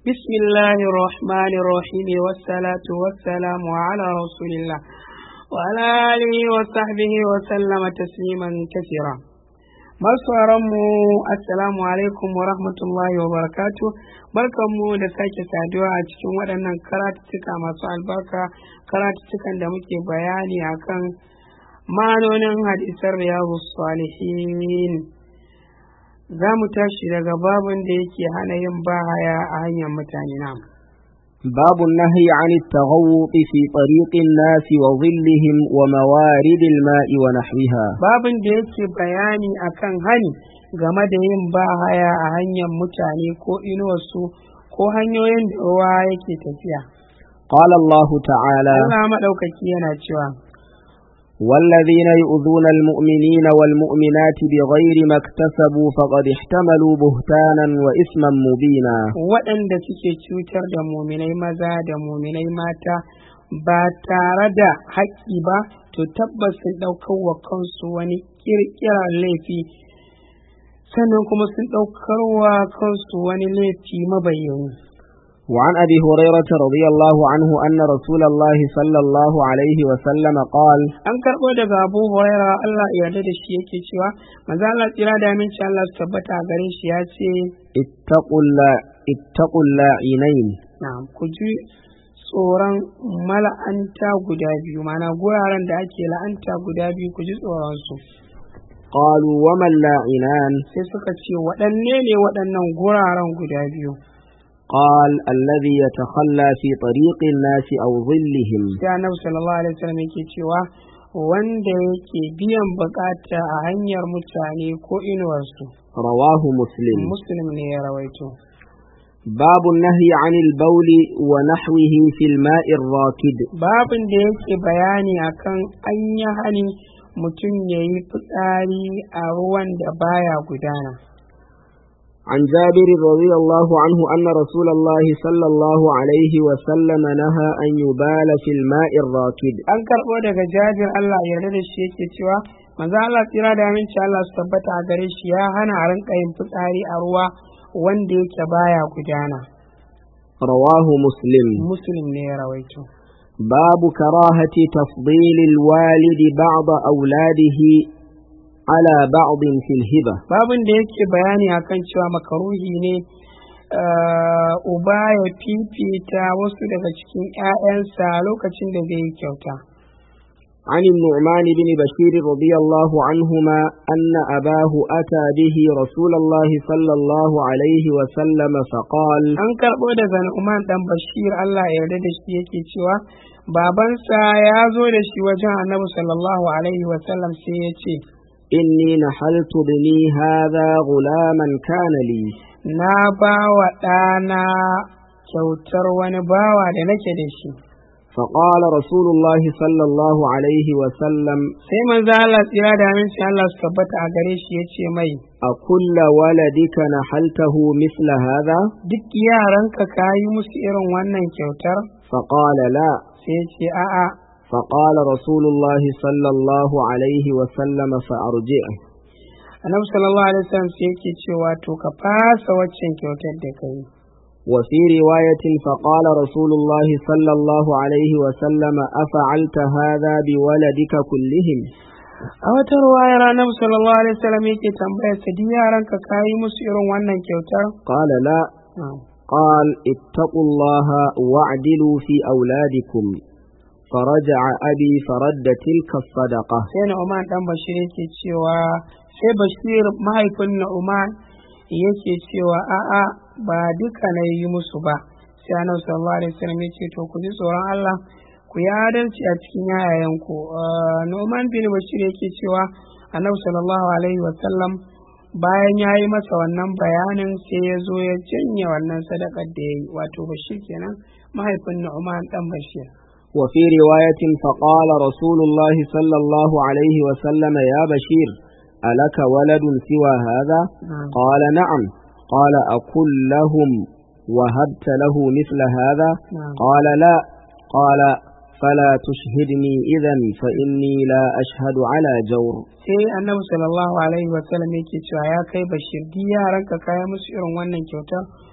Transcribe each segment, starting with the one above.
بسم الله الرحمن الرحيم والصلاة والسلام على رسول الله وعلى آله وصحبه وسلم تسليما كثيرا mu assalamu alaikum wa rahmatullahi wa barakatu barkanmu da sake saduwa a cikin waɗannan karatuttuka masu albarka karatuttukan da muke bayani akan ma'anonin hadisan riyadu salihin za mu tashi daga babin da yake hana yin bahaya a hanyar mutane na باب النهي عن التغوط في طريق الناس وظلهم وموارد الماء ونحوها babin da yake bayani akan hani game da yin bahaya a hanyar mutane ko inuwarsu ko hanyoyin da ruwa yake tafiya قال الله تعالى Allah maɗaukaki yana cewa والذين يؤذون المؤمنين والمؤمنات بغير ما اكتسبوا فقد احتملوا بهتانا وإثما مبينا waɗanda suke cutar da muminai maza da muminai mata ba tare da haƙƙi ba to tabbas sun ɗaukar wa kansu wani ƙirƙirar laifi sannan kuma sun ɗaukar wa kansu wani laifi mabayyani وعن أبي هريرة رضي الله عنه أن رسول الله صلى الله عليه وسلم قال an karɓo daga abu huraira Allah ya yarda da shi yake cewa maza Allah tsira da aminci Allah su tabbata a gare shi ya ce اتقوا اللا اتقوا اللاعنين na ku ji tsoron mala'anta guda biyu mana guraren da ake la'anta guda biyu ku ji tsoron su قالوا وما اللاعنان sai suka ce waɗanne ne waɗannan guraren guda biyu قال الذي يتخلى في طريق الناس أو ظلهم sai annabi sallallahu alaihi wasallam yake cewa wanda yake biyan bukata a hanyar mutane ko inuwarsu رواه مسلم muslim ne ya rawaito باب النهي عن البول ونحوه في الماء الراكد babin da yake bayani akan an yi hani mutum ya yi fitsari a ruwan da baya gudana عن جابر رضي الله عنه أن رسول الله صلى الله عليه وسلم نهى أن يبال في الماء الراكد an karɓo daga jabir Allah ya yarda da shi yake cewa manzo Allah tsira da aminci Allah su tabbata a gare shi ya hana a rinka yin fitsari a ruwa wanda yake baya gudana رواه مسلم muslim ne ya rawaito باب كراهة تفضيل الوالد بعض أولاده على بعض في الهبة babin da yake bayani akan cewa makaruhi ne uh, uba ya fifita wasu daga cikin 'ya'yansa lokacin da zai yi kyauta عن النعمان بن بشير رضي الله عنهما أن أباه أتى به رسول الله صلى الله عليه وسلم فقال an karɓo daga Nu'man dan Bashir Allah ya yarda da shi yake cewa babansa ya zo da shi wajen Annabi sallallahu alaihi wa sallam sai ya ce إني نحلت بني هذا غلاما كان لي na ba wa ɗana kyautar wani bawa da nake da shi فقال رسول الله صلى الله عليه وسلم sai manzo Allah tsira da aminci Allah su tabbata a gare shi ya ce mai أكل ولدك نحلته مثل هذا duk yaranka ka yi musu irin wannan kyautar فقال لا sai ya ce a'a فقال رسول الله صلى الله عليه وسلم فأرجعه Annabi sallallahu alaihi wasallam sai yake cewa to ka fasa waccan kyautar da kai وفي رواية فقال رسول الله صلى الله عليه وسلم أفعلت هذا بولدك كلهم a wata ruwayar Annabi sallallahu alaihi wasallam yake tambayar sa duk yaranka ka yi musu irin wannan kyautar قال لا قال اتقوا الله واعدلوا في أولادكم فرجع أبي فرد تلك الصدقة sai Nu'man dan Bashir yake cewa sai Bashir mahaifin Nu'man yake cewa a'a ba duka na yi musu ba sai Annabi sallallahu alaihi wasallam yake to ku ji tsoron Allah ku yi adalci a cikin yayayanku Ah, Nu'man bin Bashir yake cewa Annabi sallallahu alaihi wasallam bayan ya yi masa wannan bayanin sai ya zo ya janye wannan sadakar da ya yi wato Bashir kenan mahaifin Nu'man dan Bashir وفي رواية فقال رسول الله صلى الله عليه وسلم يا بشير ألك ولد سوى هذا نعم. قال نعم قال أكل لهم وهبت له مثل هذا نعم. قال لا قال فلا تشهدني إذا فإني لا أشهد على جور sai annabi sallallahu alaihi wasallam yake cewa ya kai bashir duk yaranka kaya musu irin wannan kyauta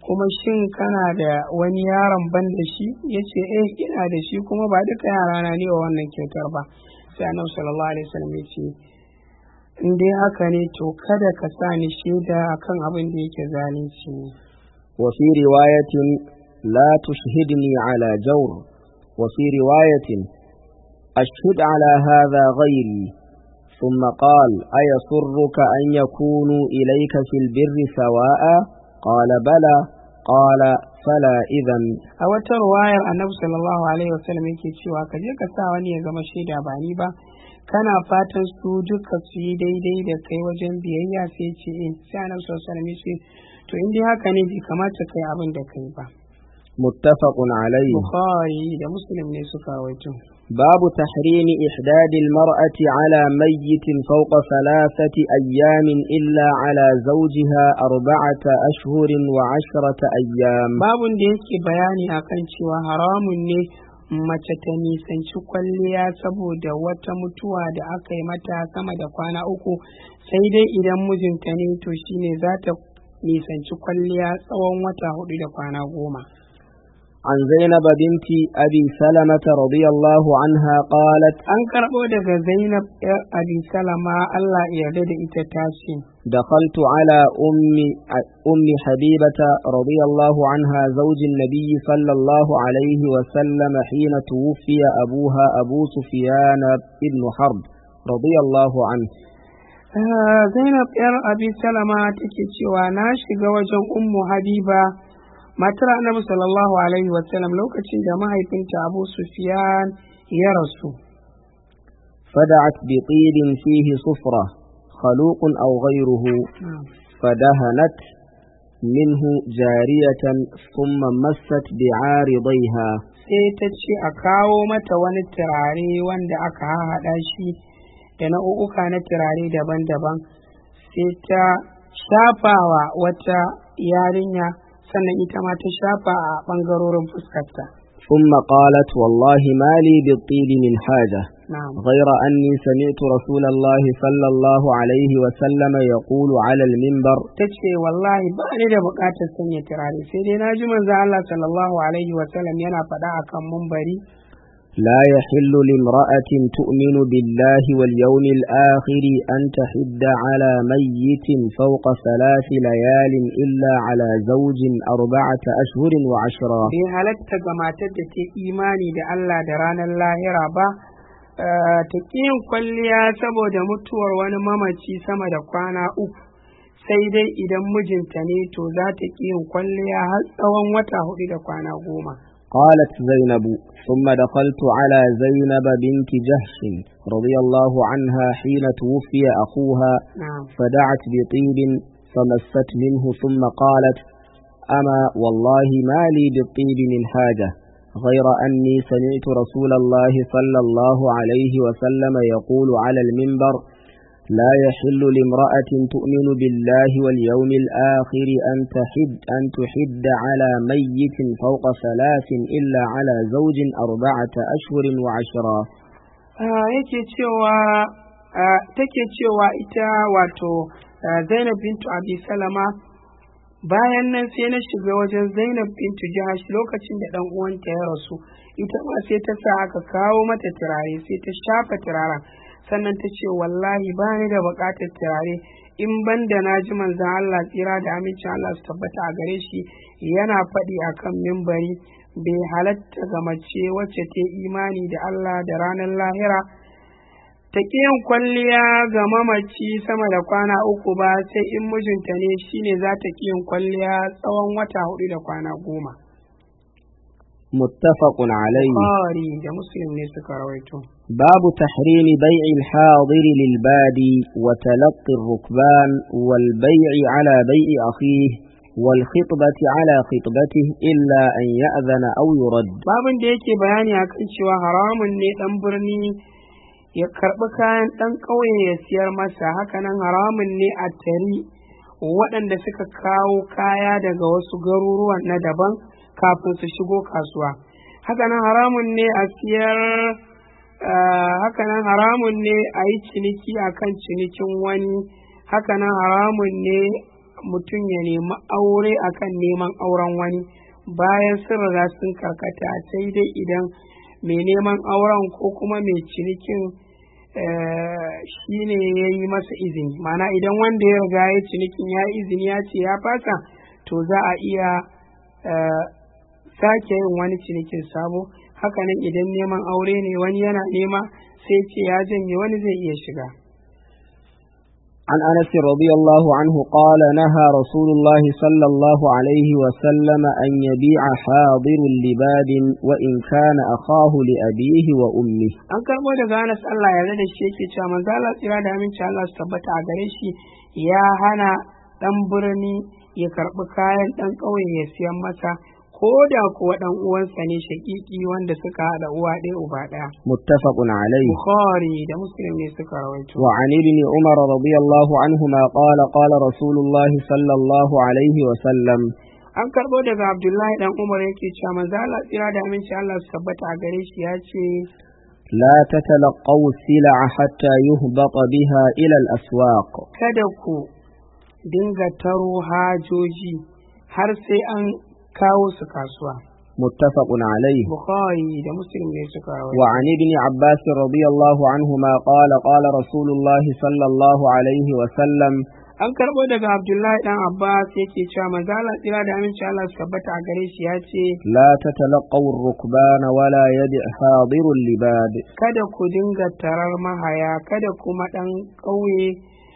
kuma shin kana da wani yaron ban da shi ya ce eh ina da shi kuma ba duka yarana ne wa wannan kyautar ba sai annabi sallallahu alaihi wasallam ya ce in dai haka ne to kada ka sa ni shaida akan abin da yake zalunci ne وفي رواية لا تشهدني على جور وفي رواية أشهد على هذا غيري ثم قال أيسرك أن يكونوا إليك في البر سواء قال بلى قال فلا إذا a wata ruwayar annabi sallallahu alaihi wasallam yake cewa ka je ka sa wani ya zama shaida ba ni ba kana fatan su duka su yi daidai da kai wajen biyayya sai ce in sai annabi sallallahu alaihi wasallam ya ce to in dai haka ne bai kamata kai abin da kai ba متفق عليه bukhari da muslim ne suka rawaito باب تحريم إحداد المرأة على ميت فوق ثلاثة أيام إلا على زوجها أربعة أشهر وعشرة أيام babun da yake bayani akan cewa haramun ne mace ta nisanci kwalliya saboda wata mutuwa da aka yi mata sama da kwana uku sai dai idan mijinta ne to shine za ta nisanci kwalliya tsawon wata hudu da kwana goma عن زينب بنت أبي سلمة رضي الله عنها قالت an karɓo daga zainab yar abi salama allah ya yarda da ita ta ce دخلت على أم أم حبيبة رضي الله عنها زوج النبي صلى الله عليه وسلم حين توفي أبوها أبو سفيان بن حرب رضي الله عنه Ah, zainab yar abi salama take cewa na shiga wajen ummu habiba matar annabi sallallahu alaihi wasallam lokacin da mahaifinta abu sufyan ya rasu فدعت بطيب فيه صفرة خلوق أو غيره فدهنت منه جارية ثم مست بعارضيها sai ta ce a kawo mata wani turare wanda aka haɗa shi da nau'uka na turare daban-daban sai ta shafawa wata yarinya sannan ita ma ta shafa a ɓangarorin fuskarta ثم قالت والله ما لي بالطيب من حاجة na'am غير أني سمعت رسول الله صلى الله عليه وسلم يقول على المنبر ta ce wallahi ba ni da buƙatar sanya turare sai dai na ji manzo Allah sallallahu alaihi wa sallam yana faɗa akan mumbari لا يحل لامرأة تؤمن بالله واليوم الآخر أن تحد على ميت فوق ثلاث ليال إلا على زوج أربعة أشهر وعشرا bai halatta ga matar da ta imani da Allah da ranar lahira ba eh, ta ƙi yin kwalliya saboda mutuwar wani mamaci sama da kwana uku sai dai idan mijinta ne to za ta ƙi yin kwalliya har tsawon wata hudu da kwana goma قالت زينب ثم دخلت على زينب بنت جهش رضي الله عنها حين توفي أخوها na'am فدعت بطيب فمست منه ثم قالت أما والله ما لي بالطيب من حاجة غير أني سمعت رسول الله صلى الله عليه وسلم يقول على المنبر لا يحل لامرأة تؤمن بالله واليوم الآخر أن تحد أن تحد على ميت فوق ثلاث إلا على زوج أربعة أشهر وعشرا Ah, yake cewa ah, take cewa ita wato ah, Zainab bintu Abi Salama bayan nan sai na shiga wajen Zainab bintu Jahash lokacin da dan uwanta ya rasu ita ma sai ta sa aka kawo mata turare sai ta shafa turaren sannan ta ce wallahi ba ni da buƙatar turare in ban da na ji manzon Allah tsira da amincin Allah su tabbata a gare shi yana faɗi akan mimbari bai halatta ga mace wacce ta yi imani da Allah da ranar lahira ta ƙi yin kwalliya ga mamaci sama da kwana uku ba sai in mijinta ne shine za ta ƙi yin kwalliya tsawon wata hudu da kwana goma. متفق عليه Bukhari da Muslim ne suka rawaito. باب تحريم بيع الحاضر للبادي وتلقي الركبان والبيع على بيع أخيه والخطبة على خطبته إلا أن يأذن أو يرد Babin da yake bayani akan cewa haramun ne ɗan birni ya karɓi kayan ɗan ƙauye ya siyar masa hakanan haramun ne a tari waɗanda suka kawo kaya daga wasu garuruwan na daban kafin su shigo kasuwa hakanan haramun ne a siyar ah, hakanan haramun ne a yi ciniki akan cinikin wani hakanan haramun ne mutum ya nemi aure akan neman auren wani bayan sun riga sun karkata sai dai idan mai neman auren ko kuma mai cinikin shi ne ya yi masa izini mana idan wanda ya riga ya cinikin ya izini ya ce ya fasa to za a iya sake yin wani cinikin sabo hakanan idan neman aure ne wani yana nema sai ce ya janye wani zai iya shiga عن أنس رضي الله عنه قال نهى رسول الله صلى الله عليه وسلم أن يبيع حاضر لباد وإن كان أخاه لأبيه وأمه an karɓo daga Anas Allah ya da shi yake cewa manzo Allah tsira da aminci Allah su tabbata a gare shi ya hana dan birni ya karɓi kayan dan ƙauye ya siyan masa ko da kuwa dan uwansa ne shakiki wanda suka haɗa uwa ɗaya uba ɗaya متفق عليه Bukhari da Muslim ne suka rawaito وعن ابن عمر رضي الله عنهما قال قال رسول الله صلى الله عليه وسلم an karɓo daga Abdullahi dan Umar yake cewa manzo Allah tsira da aminci Allah su tabbata a gare shi ya ce لا تتلقوا السلع حتى يهبط بها إلى الأسواق kada ku dinga taro hajoji har sai an kawo su kasuwa متفق عليه Bukhari da Muslim ne suka rawaito وعن ابن عباس رضي الله عنهما قال قال رسول الله صلى الله عليه وسلم an karɓo daga Abdullahi dan Abbas yake cewa manzo Allah tsira da aminci Allah su tabbata a gare shi ya ce لا تتلقوا الركبان ولا يبع حاضر اللباد kada ku dinga tarar mahaya kada kuma ɗan ƙauye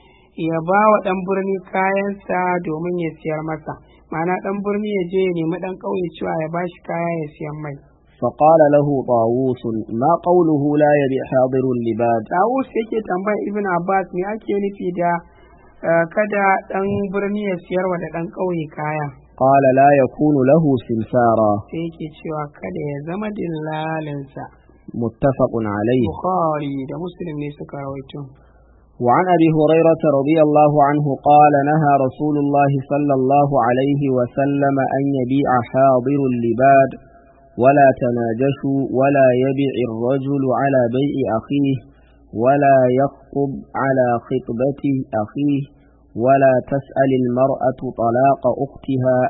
ya ba wa ɗan birni kayansa domin ya siyar masa ma'ana ɗan birni ya je ya nemi ɗan ƙauye cewa ya ba shi kaya ya siyan mai فقال له طاووس ما قوله لا يبع حاضر اللباد Dawus yake tambaya Ibn Abbas me ake nufi da eh, kada ɗan birni ya siyar wa da ɗan ƙauye kaya قال لا يكون له سمسارا sai yake cewa kada ya zama dillalinsa متفق عليه Bukhari da Muslim ne suka rawaito وعن أبي هريرة رضي الله عنه قال نهى رسول الله صلى الله عليه وسلم أن يبيع حاضر اللباد ولا تناجشوا ولا يبيع الرجل على بيع أخيه ولا يخطب على خطبة أخيه ولا تسأل المرأة طلاق أختها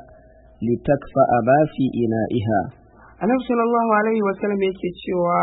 لتكفأ ما في إنائها annabi sallallahu alaihi wasallam yake cewa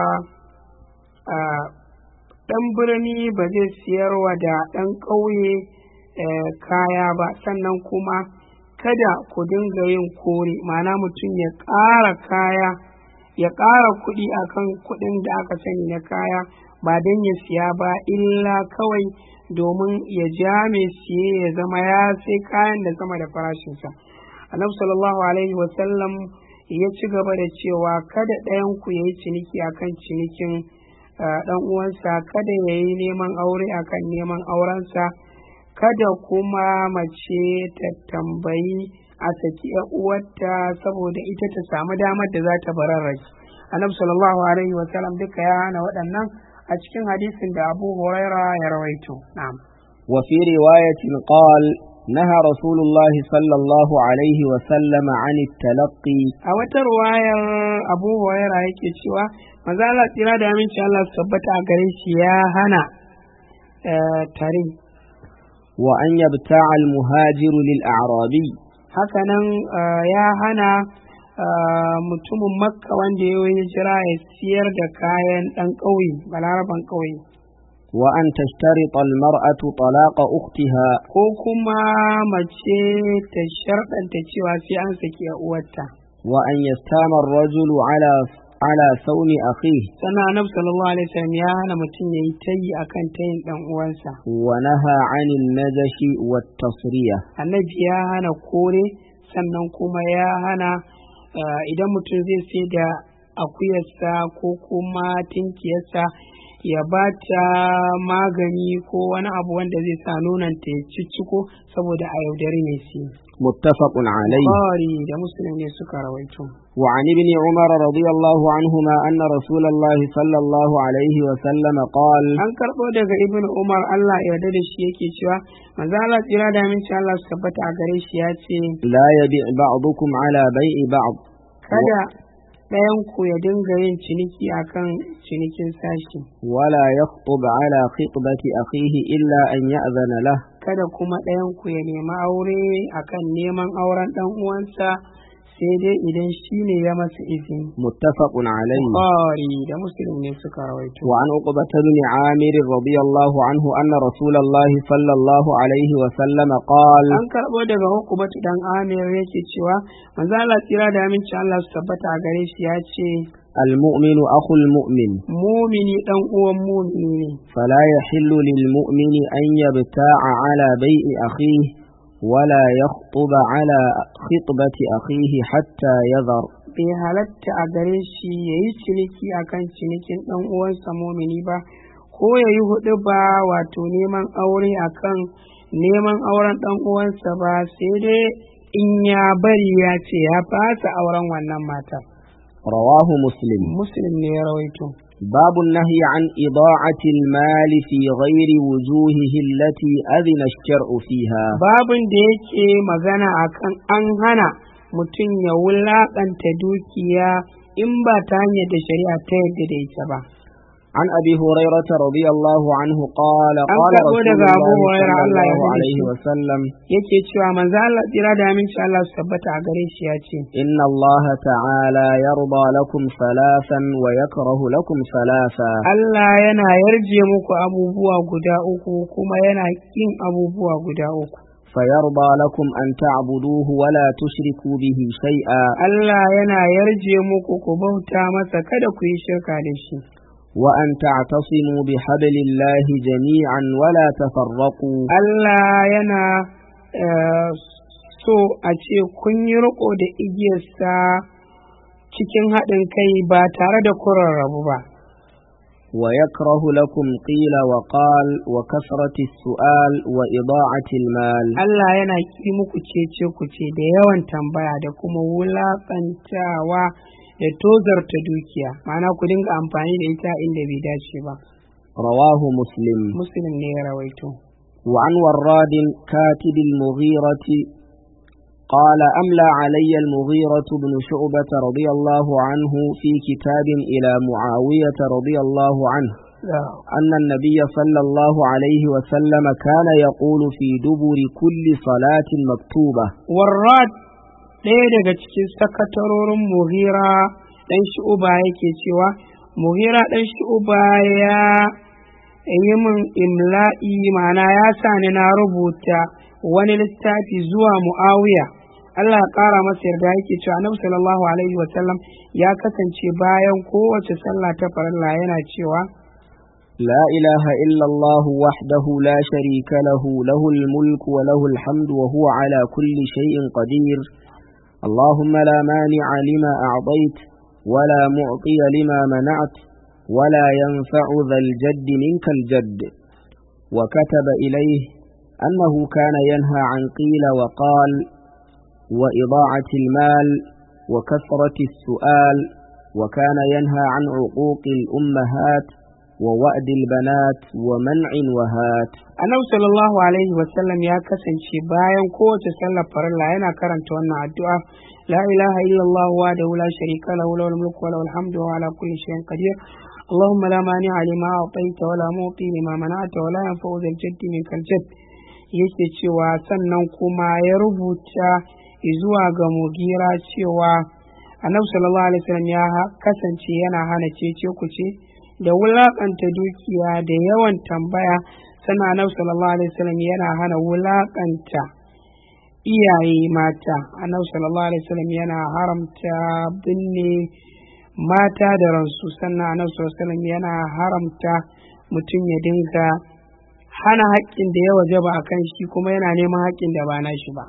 a ɗan birni ba zai siyarwa da ɗan ƙauye eh, kaya ba sannan kuma kada ku dinga yin kore ma'ana mutum ya ƙara kaya ya ƙara kuɗi akan kuɗin da aka sani na kaya ba don ya siya ba illa kawai domin ya ja mai siye ya zama ya sai kayan da sama da farashinsa annabi sallallahu alaihi wasallam ya ci gaba da cewa kada ɗayan ku ya yi ciniki akan cinikin uh, ɗan uwansa kada ya yi neman aure akan neman aurensa kada kuma mace ta tambayi a saki ‘yan uwarta saboda ita ta samu damar da za ta bararraki annabi sallallahu alaihi wasallam duka ya hana waɗannan a cikin hadisin da abu huraira ya rawaito na'am وفي رواية قال نهى رسول الله صلى الله عليه وسلم عن التلقي a wata ruwayar abu huraira yake cewa maza Allah tsira da aminci Allah su tabbata a gare shi ya hana eh, tare وأن يبتاع المهاجر للأعرابي hakanan eh, ya hana eh, mutumin makka wanda ya yi hijira ya siyar da kayan ɗan ƙauye balaraban ƙauye وأن تشترط المرأة طلاق أختها ko kuma mace ta sharɗanta cewa sai an saki ‘yar uwarta وأن يستام الرجل على على صوم أخيه sannan annabi sallallahu alaihi wasallam ya hana mutum ya yi tayi akan tayin ɗan uwansa ونهى عن النجش والتصرية annabi ya hana kore sannan kuma ya hana eh, idan mutum zai sai da akuyarsa ko kuma tinkiyarsa ya ba ta magani ko wani abu wanda zai sa nonanta ya cicciko saboda a yaudari mai siya. متفق عليه Bukhari da Muslim ne suka rawaito. وعن ابن عمر رضي الله عنهما أن رسول الله صلى الله عليه وسلم قال An karɓo daga Ibn Umar Allah ya yarda da shi yake cewa manzo Allah tsira da aminci Allah su tabbata a gare shi ya ce لا يبيع بعضكم على بيع بعض kada ɗayan ku ya dinga yin ciniki akan cinikin sashi ولا يخطب على خطبة أخيه إلا أن يأذن له kada kuma ɗayan ku ya nemi aure akan neman auren ɗan uwansa sai dai idan shi ne ya masa izini متفق عليه Bukhari da Muslim ne suka rawaito وعن عقبة بن عامر رضي الله عنه أن رسول الله صلى الله عليه وسلم قال an karɓo daga hukumatu dan Amir yake cewa manzo Allah tsira da aminci Allah su tabbata a gare shi ya ce المؤمن أخو المؤمن mumini dan uwan mumini ne فلا يحل للمؤمن أن يبتاع على بيع أخيه ولا يخطب على خطبة أخيه حتى يذر bai halatta a gare shi ya yi ciniki akan cinikin ɗan uwansa mumini ba ko ya yi hudu ba wato neman aure akan neman auren ɗan uwansa ba sai dai in ya bari ya ce ya fasa auren wannan matar رواه مسلم muslim ne ya rawaito باب النهي عن إضاعة المال في غير وجوهه التي أذن الشرع فيها babin da yake magana akan an hana mutum ya wulaƙanta dukiya in ba ta hanyar da shari'a ta yadda da ita ba عن أبي هريرة رضي الله عنه قال An قال karɓo رسول daga Abu الله Hurairah, صلى Allah ya الله yarda da عليه shi. وسلم yake cewa manzo Allah tsira da aminci Allah su tabbata a gare shi ya ce إن الله تعالى يرضى لكم ثلاثا ويكره لكم ثلاثا Allah yana yarje muku abubuwa guda uku kuma yana kin abubuwa guda uku فيرضى لكم أن تعبدوه ولا تشركوا به شيئا Allah yana yarje muku ku bauta masa kada ku yi shirka da shi وأن تعتصموا بحبل الله جميعا ولا تفرقوا Allah yana eh, so a ce kun yi riko da igiyarsa cikin haɗin kai ba tare da kurarrabu ba ويكره لكم قيل وقال وكثرة السؤال وإضاعة المال Allah yana ki muku cece ku ce da yawan tambaya da kuma wulaƙantawa da tozarta dukiya ma'ana ku dinga amfani da ita inda bai dace ba رواه مسلم muslim ne ya rawaito وعن وراد كاتب المغيرة قال أملى علي المغيرة بن شعبة رضي الله عنه في كتاب إلى معاوية رضي الله عنه أن النبي صلى الله عليه وسلم كان يقول في دبر كل صلاة مكتوبة warrad ɗaya daga cikin sakatarorin muhira ɗan shi'uba yake cewa muhira ɗan shi'uba ya yi min imla'i ma'ana ya sa ni na rubuta wani littafi zuwa mu'awiya Allah ya ƙara masa yarda yake cewa annabi sallallahu alaihi wasallam ya kasance bayan kowace sallah ta farilla yana cewa لا إله إلا الله وحده لا شريك له له الملك وله الحمد وهو على كل شيء قدير اللهم لا مانع لما أعطيت ولا معطي لما منعت ولا ينفع ذا الجد منك الجد وكتب إليه أنه كان ينهى عن قيل وقال وإضاعة المال وكثرة السؤال وكان ينهى عن عقوق الأمهات ووأد البنات ومنع وهات annabi sallallahu alaihi wasallam ya kasance bayan kowace sallar farilla yana karanta wannan addu'a la ilaha illallah wa la sharika lahu lahul mulku wa lahul hamdu wa ala kulli shay'in qadir اللهم لا مانع لما أعطيت ولا معطي لما منعت ولا ينفع ذا الجد منك الجد yake cewa sannan kuma ya rubuta zuwa ga mugira cewa annabi sallallahu alaihi wasallam ya kasance yana hana cece kuce da wulakanta dukiya da yawan tambaya sannan annabi sallallahu alaihi wasallam yana hana wulakanta iyaye mata annabi sallallahu alaihi wasallam yana haramta binne mata da ransu sannan annabi sallallahu alaihi wasallam yana haramta mutum ya dinga hana haƙƙin da ya wajaba a kan shi kuma yana neman haƙƙin da ba na shi ba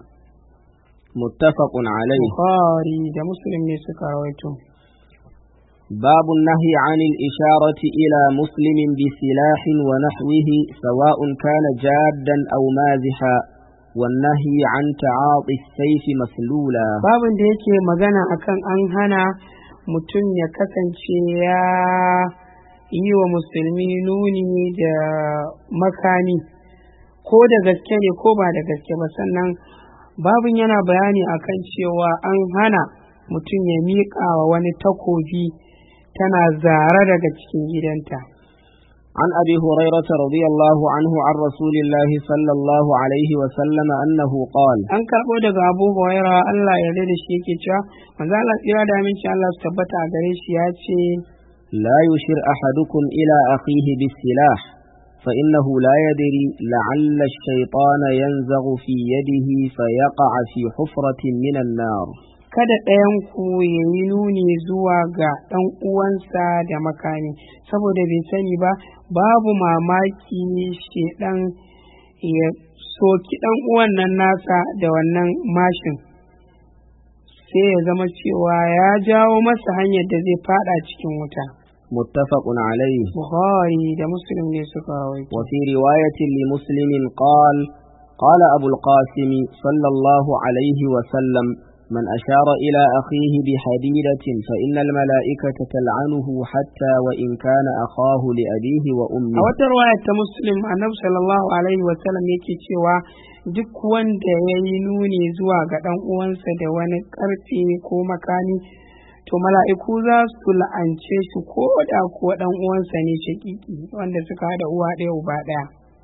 متفق عليه Bukhari da Muslim ne suka rawaito باب النهي عن الإشارة إلى مسلم بسلاح ونحوه سواء كان جادا أو مازحا والنهي عن تعاطي السيف مسلولا babin da yake magana akan an hana mutum ya kasance ya yi wa musulmi nuni da makami ko da gaske ne ko ba da gaske ba sannan babin yana bayani akan cewa an hana mutum ya miƙa wa wani takobi tana zara daga cikin gidanta عن أبي هريرة رضي الله عنه عن رسول الله صلى الله عليه وسلم أنه قال an karɓo daga abu huraira Allah ya yarda da shi yake cewa manzo Allah tsira da aminci Allah su tabbata a gare shi ya ce لا يشر أحدكم إلى أخيه بالسلاح فإنه لا يدري لعل الشيطان ينزغ في يده فيقع في حفرة من النار kada ɗayan ku ya yi nuni zuwa ga ɗan uwansa da makami saboda bai sani ba babu mamaki shedan ya soki ɗan uwan nan nasa da wannan mashin sai ya zama cewa ya jawo masa hanyar da zai fada cikin wuta متفق عليه buhari da muslim ne suka rawaito وفي رواية لمسلم قال قال أبو القاسم صلى الله عليه وسلم من أشار إلى أخيه بحديدة فإن الملائكة تلعنه حتى وإن كان أخاه لأبيه a وأمه wata ruwaya ta muslim annabi sallallahu alaihi wasallam yake cewa duk wanda ya yi nuni zuwa ga ɗan uwansa da wani ƙarfe ko makami to mala'iku za su la'ance shi ko da kuwa ɗan uwansa ne shaƙiƙi wanda suka haɗa uwa ɗaya uba ɗaya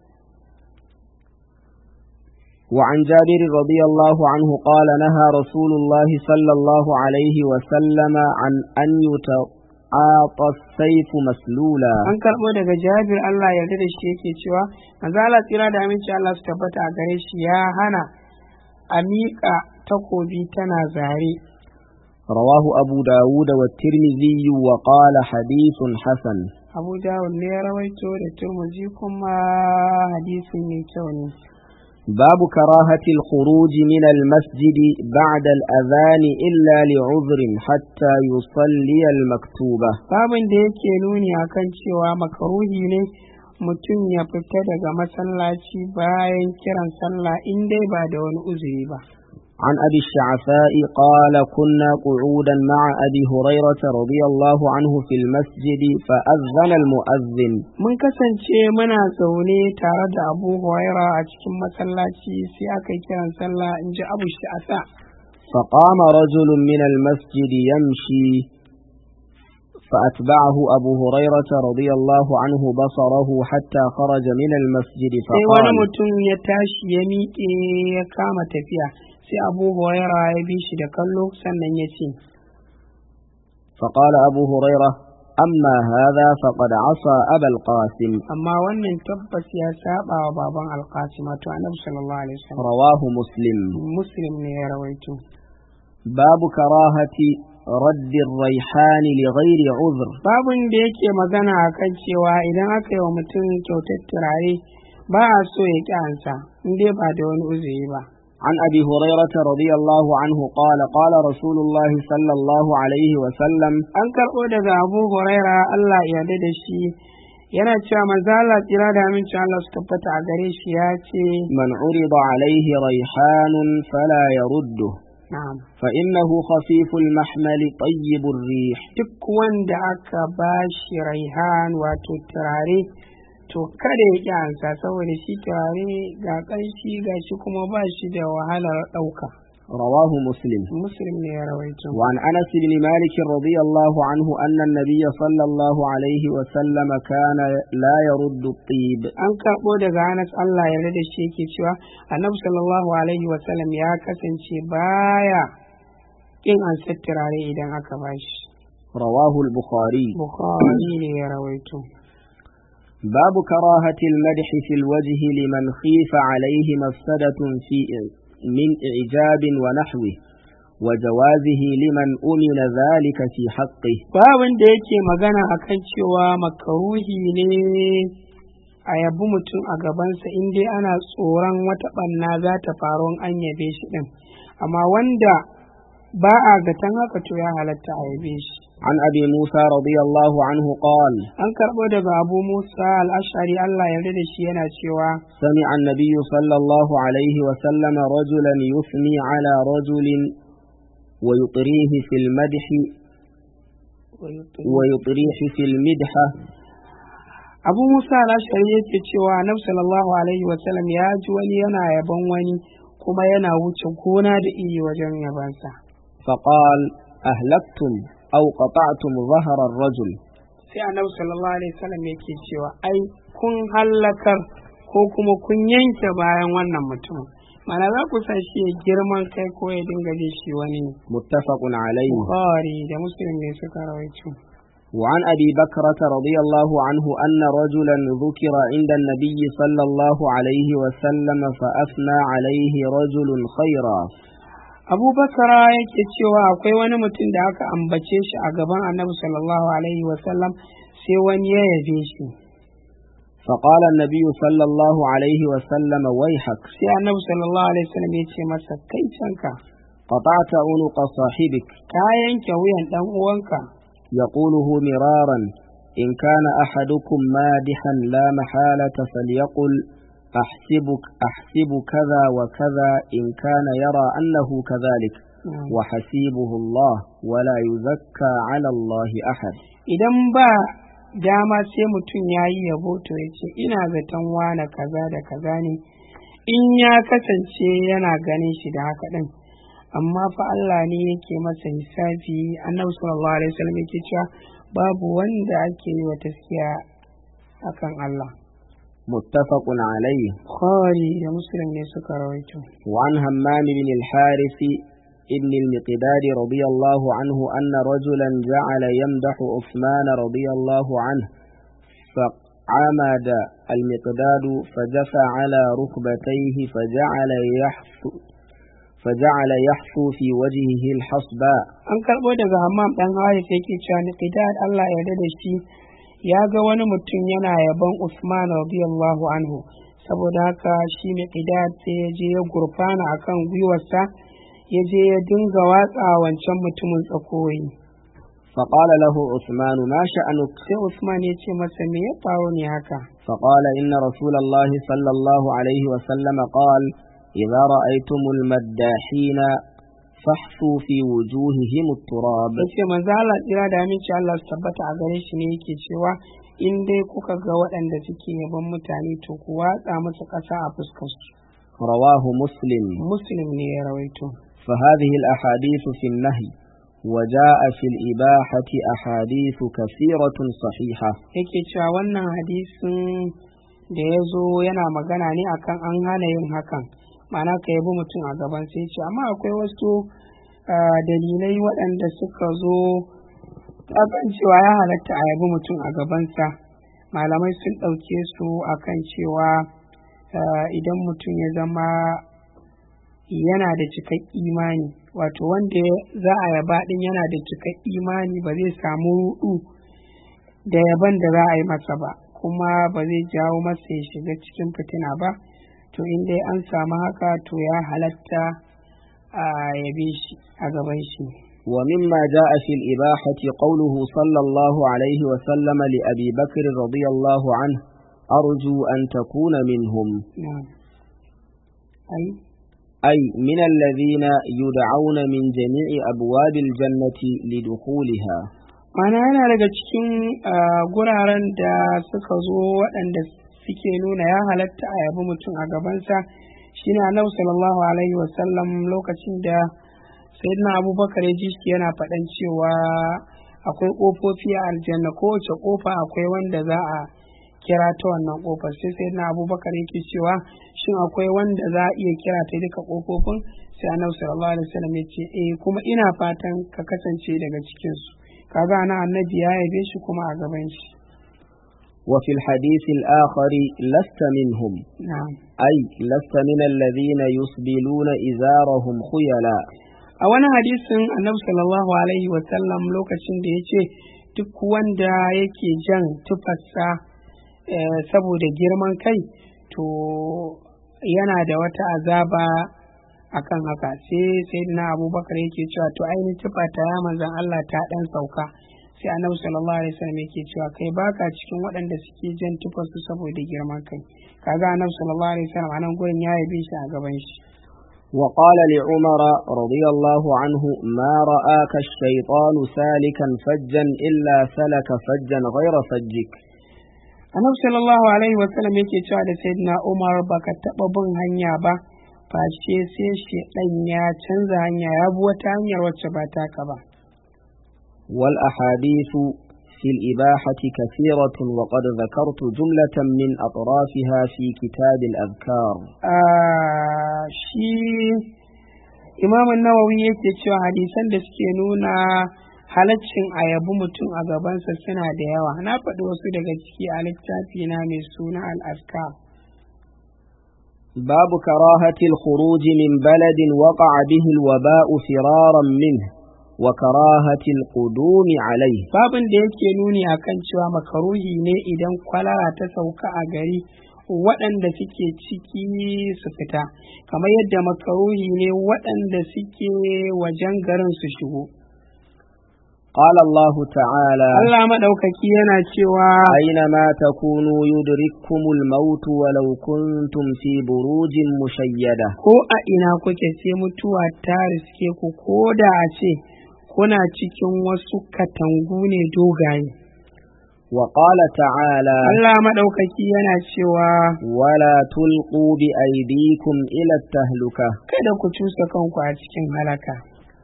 وعن جابر رضي الله عنه قال نهى رسول الله صلى الله عليه وسلم عن أن يتعاطى السيف مسلولا an karɓo daga jabir Allah ya yarda da shi yake cewa manzo Allah tsira da aminci Allah su tabbata a gare shi ya hana a miƙa takobi tana zare رواه أبو داود والترمذي وقال حديث حسن Abu Dawud ne ya rawaito da Turmuzi kuma hadisin mai kyau ne باب كراهة الخروج من المسجد بعد الأذان إلا لعذر حتى يصلي المكتوبة babin da yake nuni akan cewa makaruhi ne mutum ya fita daga masallaci bayan kiran sallah in dai ba da wani uzuri ba عن أبي الشعثاء قال كنا قعودا مع أبي هريرة رضي الله عنه في المسجد فأذن المؤذن mun kasance muna zaune tare da abu huraira a cikin masallaci sai aka yi kiran sallah in ji abu sha'asa فقام رجل من المسجد يمشي فأتبعه أبو هريرة رضي الله عنه بصره حتى خرج من المسجد sai wani فقال mutum ya tashi ya miƙe ya kama tafiya sai abu huraira ya bi shi da kallo sannan ya ce فقال أبو هريرة أما هذا فقد عصى أبا القاسم amma wannan tabbas ya saba wa baban alkasim wato annabi sallallahu alaihi wasallam رواه مسلم muslim ne ya rawaito باب كراهة رد الريحان لغير عذر babin da yake magana akan cewa idan aka yi wa mutum kyautar turare ba a so ya ƙi ansa in dai ba da wani uzuri ba عن أبي هريرة رضي الله عنه قال قال رسول الله صلى الله عليه وسلم an karɓo daga abu huraira allah ya yarda da shi yana cewa manzo Allah tsira da amincin Allah su tabbata a gare shi ya ce من عرض عليه ريحان فلا يرده na'am فإنه خفيف المحمل طيب الريح duk wanda aka ba shi raihan wato turare to kada ya ƙi ansa saboda shi turare ga ƙanshi ga shi kuma ba shi da wahalar ɗauka رواه مسلم muslim ne ya rawaito وعن أنس بن مالك رضي الله عنه أن النبي صلى الله عليه وسلم كان لا يرد الطيب an karɓo daga Anas Allah ya da shi yake cewa annabi sallallahu alaihi wasallam ya kasance baya kin ansa turare idan aka bashi رواه البخاري bukhari ne ya rawaito باب كراهة المدح في الوجه لمن خيف عليه مفسدة في من إعجاب ونحوه وجوازه لمن أمن ذلك في حقه babin da yake magana akan cewa makaruhi ne a yabi mutum a gabansa in dai ana tsoron wata ɓanna za ta faru in an yabe shi ɗin amma wanda ba a zaton haka to ya halatta a yabe shi عن أبي موسى رضي الله عنه قال an karɓo daga abu musa al'ashari allah yarda da shi yana cewa سمع النبي صلى الله عليه وسلم رجلا يثني على رجل ويطريه في المدح ويطريه في المدحة abu musa al'ashari yake cewa annabi sallallahu alaihi wasallam ya ji wani yana yaban wani kuma yana wuce gona da iri wajen yabansa فقال أهلكتم أو قطعتم ظهر الرجل sai annabi sallallahu alaihi wasallam yake cewa ai kun hallakar ko kuma kun yanke bayan wannan mutumin mana za ku sa shi ya girman kai ko ya dinga jin shi wani ne متفق عليه bukhari da muslim ne suka rawaito وعن أبي بكرة رضي الله عنه أن رجلا ذكر عند النبي صلى الله عليه وسلم فأثنى عليه رجل خيرا abubakara yake cewa akwai wani mutum da aka ambace shi a gaban annabi sallallahu alaihi wasallam sai wani ya yabe shi فقال النبي صلى الله عليه وسلم ويحك sai annabi sallallahu alaihi wasallam ya ce masa kai canka قطعت عنق صاحبك ka yanke wuyan dan uwanka يقوله مرارا إن كان أحدكم مادحا لا محالة فليقل أحسبك أحسب كذا وكذا إن كان يرى أنه كذلك وحسيبه الله ولا يزكى على الله أحد idan ba dama sai mutum ya yi yabo to ya ce ina zaton wane kaza da kaza ne in ya kasance yana ganin shi da haka ɗin amma fa Allah ne yake masa hisabi annabi sallallahu alaihi wasallam yake cewa babu wanda ake yi wa taskiya akan Allah متفق عليه Bukhari da Muslim ne suka rawaito وعن همام بن الحارث ابن المقداد رضي الله عنه أن رجلا جعل يمدح عثمان رضي الله عنه فعمد المقداد فجفى على ركبتيه فجعل يحثو فجعل يحثو في وجهه الحصباء an karɓo daga hammam ɗan haris yake cewa niqdad Allah ya yarda da shi ya ga wani mutum yana yaban Usman radiyallahu anhu saboda haka shi niqdad sai ya je ya gurfana akan gwiwarsa ya je ya dinga watsa wancan mutumin tsakoyi فقال له عثمان ما شأنك sai Usman ya ce masa me ya faru ne haka فقال إن رسول الله صلى الله عليه وسلم قال إذا رأيتم المداحين فاحثوا في وجوههم التراب ya ce manzo Allah tsira da aminci Allah su tabbata a gare shi ne yake cewa in dai kuka ga waɗanda suke yaban mutane to ku watsa musu ƙasa a fuskar su رواه مسلم muslim ne ya rawaito فهذه الأحاديث في النهي وجاء في الإباحة أحاديث كثيرة صحيحة yake cewa wannan hadisin da ya zo yana magana ne akan an hana yin hakan ma'ana ka yabi mutum a gaban sai ce amma akwai wasu ah, dalilai waɗanda suka zo akan cewa ya halatta a yabi mutum a gabansa malamai sun ɗauke su akan cewa ah, idan mutum ya zama yana da cikak imani wato wanda za a yaba ɗin yana da cikak imani ba zai samu ruɗu da yaban da za a yi masa ba kuma ba zai jawo masa ya shiga cikin fitina ba to in dai an samu haka to ya halatta a yabe shi a gaban shi ومما جاء في الإباحة قوله صلى الله عليه وسلم لأبي بكر رضي الله عنه أرجو أن تكون منهم na'am ai أي من الذين يدعون من جميع أبواب الجنة لدخولها mana yana daga cikin ah, guraren da suka zo waɗanda suke nuna ya halatta a yabi mutum a gabansa shine annabi sallallahu alaihi wasallam lokacin da sayyidina abubakar ya ji shi yana faɗan cewa akwai ƙofofi a aljanna kowace ƙofa akwai wanda za a kira ta wannan ƙofar sai sayyidina abubakar yake cewa shin akwai wanda za a iya kira ta duka ƙofofin sai annabi sallallahu alaihi wasallam ya ce eh kuma ina fatan ka kasance daga cikinsu kaga ana annabi ya yabe shi kuma a gaban shi وفي الحديث الآخر لست منهم na'am أي لست من الذين يسبلون إزارهم خيلا a wani hadisin annabi sallallahu alaihi wasallam lokacin da ya ce duk wanda yake jan tufarsa eh, saboda girman kai to yana da wata azaba akan haka sai sai na abubakar yake cewa to ainihin tufa ta ya manzan Allah ta dan sauka sai annabi sallallahu alaihi wasallam yake cewa kai baka cikin waɗanda suke jan tufarsu saboda girman kai kaga annabi sallallahu alaihi wasallam anan gurin ya yabe shi a gaban shi وقال لعمر رضي الله عنه ما رآك الشيطان سالكا فجا إلا سلك فجا غير فجك annabi sallallahu alaihi wasallam yake cewa da sayyidina umar baka taba bin hanya ba face sai shedan ya canza hanya ya bi wata hanyar wacce ba taka ba والأحاديث في الإباحة كثيرة وقد ذكرت جملة من أطرافها في كتاب الأذكار Ah, shi imamun nawawi yake cewa hadisan da suke nuna halaccin a yabi mutum a gabansa suna da yawa na faɗi wasu daga ciki a littafi na mai suna al'aska باب كراهة الخروج من بلد وقع به الوباء فرارا منه وكراهة القدوم عليه babin da yake nuni akan cewa makaruhi ne idan kwalara ta sauka a gari waɗanda suke ciki su fita kamar yadda makaruhi ne waɗanda suke wajen garin su shigo قال الله تعالى Allah maɗaukaki yana cewa أينما تكونوا يدرككم الموت ولو كنتم في بروج مشيدة ko a ina kuke sai mutuwa ta riske ku ko da a ce kuna cikin wasu katangu ne dogaye وقال تعالى Allah maɗaukaki yana cewa ولا تلقوا بأيديكم إلى التهلكة kada ku cusa kanku a cikin halaka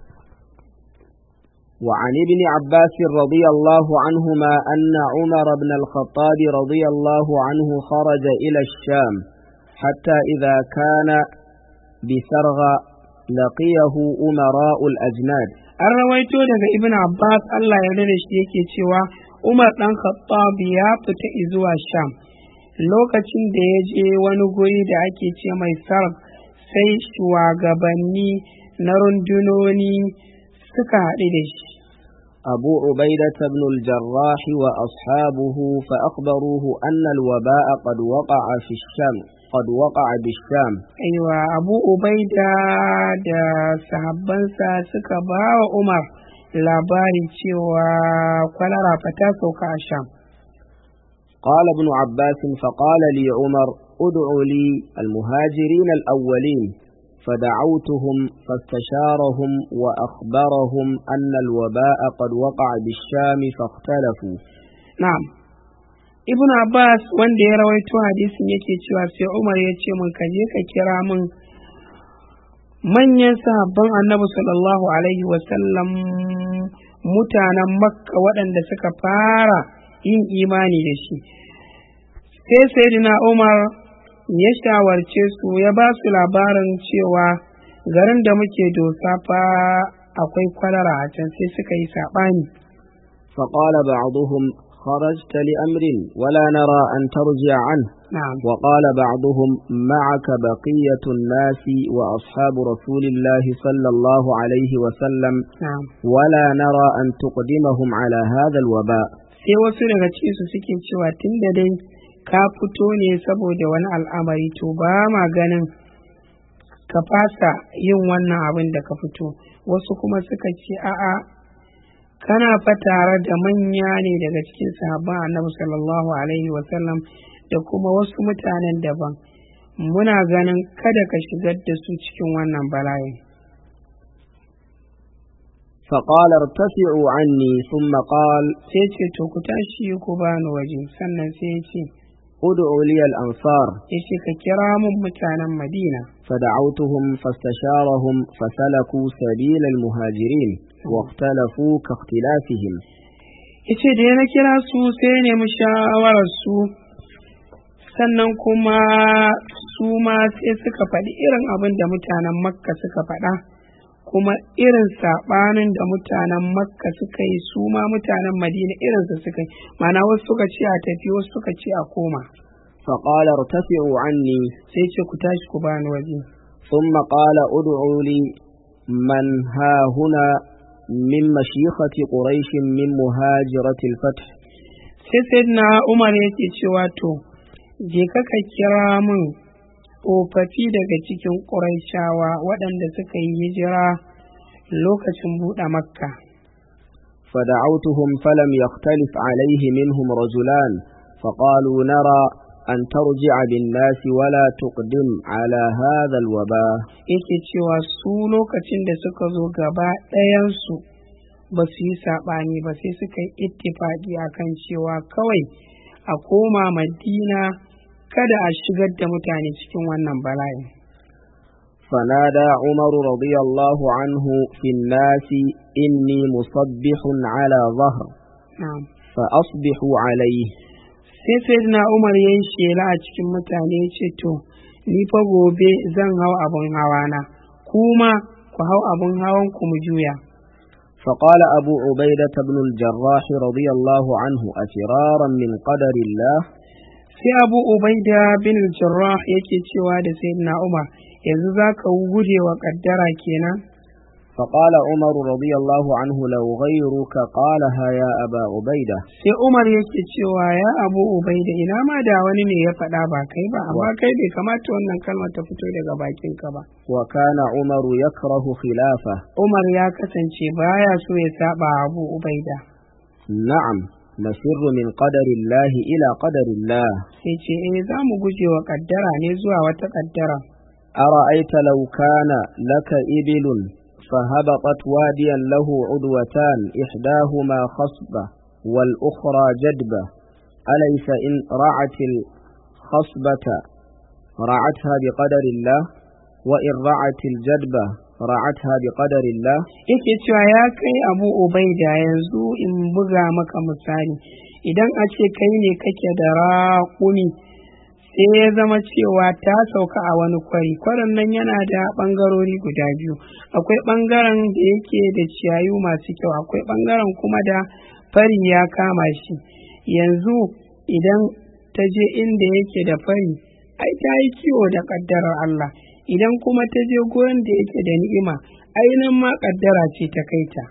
وعن ابن عباس رضي الله عنهما أن عمر بن الخطاب رضي الله عنه خرج إلى الشام حتى إذا كان بسرغ لقيه أمراء الأجناد an rawaito daga ibn abbas allah ya da shi yake cewa umar dan khattab ya fita zuwa sham lokacin da ya je wani guri da ake ce mai sarf sai shugabanni na rundunoni suka haɗu da shi أبو عبيدة بن الجراح وأصحابه فأخبروه أن الوباء قد وقع في الشام قد وقع بالشام aiwa abu ubaida da sahabbansa suka ba wa umar labari cewa kwalara fa ta sauka a sham قال ابن عباس فقال لي عمر ادع لي المهاجرين الأولين فدعوتهم فاستشارهم وأخبرهم أن الوباء قد وقع بالشام فاختلفوا na'am ibn abbas wanda ya rawaito hadisin yake cewa sai umar ya ce mun ka je ka kira min manyan sahabban annabi sallallahu alaihi wasallam mutanen makka waɗanda suka fara yin imani da shi sai sayyidina umar ya shawarce su ya ba su labarin cewa garin da muke dosa fa akwai kwalara a can sai suka yi saɓani فقال بعضهم خرجت لأمر ولا نرى أن ترجع عنه na'am وقال بعضهم معك بقية الناس وأصحاب رسول الله صلى الله عليه وسلم na'am ولا نرى أن تقدمهم على هذا الوباء sai wasu daga cikin su suke cewa tun da dai ka fito ne saboda wani al'amari to ba ma ganin ka fasa yin wannan abin da ka fito wasu kuma suka ce a'a kana fa tare da manya ne daga cikin sahabban annabi sallallahu alaihi wasallam da kuma wasu mutanen daban muna ganin kada ka shigar da su cikin wannan bala'in فقال ارتفعوا عني ثم قال sai ce to ku tashi ku bani waje sannan sai ya ce ادعوا لي الأنصار ya ce ka kira mun mutanen madina فدعوتهم فاستشارهم فسلكوا سبيل المهاجرين واختلفوا كاختلافهم yace da na kira su sai ya nemi shawarar su sannan kuma su ma sai suka faɗi irin abin da mutanen makka suka faɗa kuma irin saɓanin da mutanen makka suka yi su ma mutanen madina irinsa suka yi mana wasu suka ce a tafi wasu suka ce a koma فقال ارتفعوا عني sai ce ku tashi ku bani waje ثم قال ادعوا لي من ها هنا من مشيخة قريش من مهاجرة الفتح sai sayyidina umar yake cewa to je ka ka kira min tsofaffi daga cikin ƙuraishawa waɗanda suka yi hijira lokacin buɗe makka فدعوتهم فلم يختلف عليه منهم رجلان فقالوا نرى أن ترجع بالناس ولا تقدم على هذا الوباء yake cewa su lokacin da suka zo gaba ɗayansu ba su yi saɓani ba sai suka yi ittifaƙi akan cewa kawai a koma madina kada a shigar da mutane cikin wannan bala'i فنادى عمر رضي الله عنه في الناس إني مصبح على ظهر na'am فأصبحوا عليه sai sayyidina umar ya yi shela a cikin mutane ya ce to ni fa gobe zan hau abin hawana kuma ku hau abin hawan ku mu juya فقال أبو عبيدة بن الجراح رضي الله عنه أفرارا من قدر الله sai abu ubaida bin jarrah yake cewa da sayyidina umar yanzu za ka guje wa kaddara kenan فقال عمر رضي الله عنه لو غيرك قالها يا أبا عبيدة sai umar yake cewa ya abu ubaida ina ma da wani ne ya faɗa ba kai ba amma kai bai kamata wannan kalmar ta fito daga bakinka ba وكان عمر يكره خلافه umar ya kasance baya so ya saba abu ubaida نعم نفر من قدر الله إلى قدر الله sai ce eh za mu guje wa kaddara ne zuwa wata kaddara أرأيت لو كان لك إبل فهبطت واديا له عدوتان إحداهما خصبة والأخرى جدبة أليس إن رعت الخصبة رعتها بقدر الله وإن رعت الجدبة رعتها بقدر الله yake cewa ya kai abu ubaida yanzu in buga maka misali idan a ce kai ne kake da raƙumi sai ya zama cewa ta sauka a wani kwari kwarin nan yana da ɓangarori guda biyu akwai ɓangaren da yake da ciyayu masu kyau akwai ɓangaren kuma da fari ya kama shi yanzu idan ta je inda yake da fari ai ta yi kiwo da ƙaddarar Allah idan kuma ta je gurin da yake da ni'ima ainihin ma ƙaddara ce ta kai ta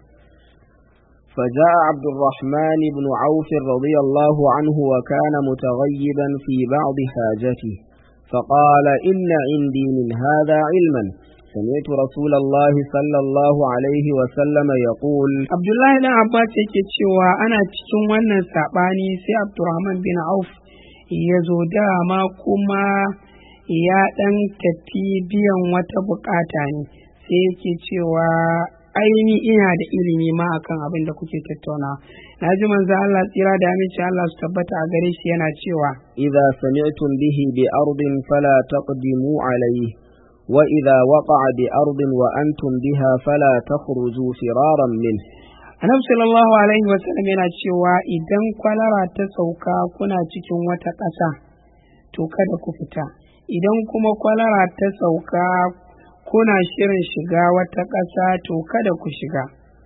فجاء عبد الرحمن بن عوف رضي الله عنه وكان متغيبا في بعض حاجته فقال إن عندي من هذا علما سمعت رسول الله صلى الله عليه وسلم يقول abdullahi dan abbas yake cewa ana cikin wannan saɓani sai abdurrahman bin auf ya zo dama kuma ya ɗan tafi biyan wata bukata ne sai yake cewa aini ina da ilimi ma akan abin da kuke tattauna na ji manzo Allah tsira da aminci Allah su tabbata a gare shi yana cewa إذا سمعتم به بأرض فلا تقدموا عليه وإذا وقع بأرض وأنتم بها فلا تخرجوا فرارا منه annabi sallallahu alaihi wasallam yana cewa idan kwalara ta sauka kuna cikin wata ƙasa to kada ku fita idan kuma kwalara ta sauka kuna shirin shiga wata ƙasa to kada ku shiga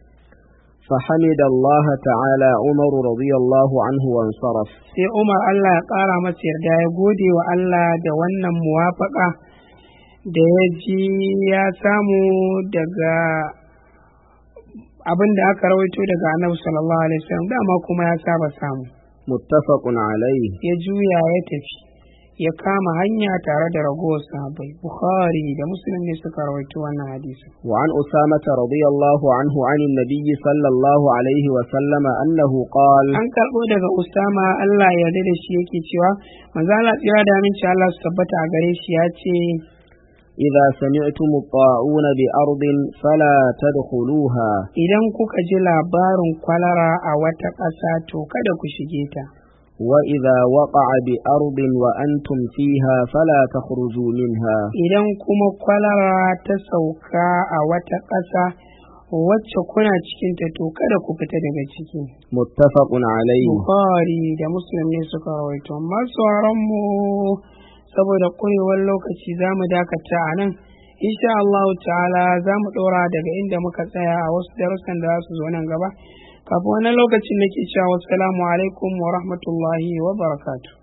فحمد الله تعالى عمر رضي الله عنه وانصرف sai umar allah ya ƙara masa yarda ya gode wa allah da wannan muwafaƙa da ya ji ya samu daga abin da aka rawaito daga annabi sallallahu alaihi wasallam dama kuma ya saba samu متفق عليه ya juya ya tafi ya kama hanya tare da ragowar sahabbai bukhari da muslim ne suka rawaito wannan hadisi وعن أسامة رضي الله عنه عن النبي صلى الله عليه وسلم أنه قال an karɓo daga usama allah ya yarda da shi yake cewa manzo Allah tsira da aminci Allah su tabbata a gare shi ya ce إذا سمعتم الطاعون بأرض فلا تدخلوها idan kuka ji labarin kwalara a wata ƙasa to kada ku shige ta وإذا وقع بأرض وأنتم فيها فلا تخرجوا منها idan kuma kwalara ta sauka a wata ƙasa wacce kuna cikinta to kada ku fita daga ciki متفق عليه Bukhari da Muslim ne suka rawaito masu mu saboda ƙurewar lokaci za mu dakata a nan insha Allah ta'ala za mu ɗora daga inda muka tsaya a wasu darussan da za su zo nan gaba kafin wannan lokacin nake cewa wassalamu alaikum wa rahmatullahi wa barakatuh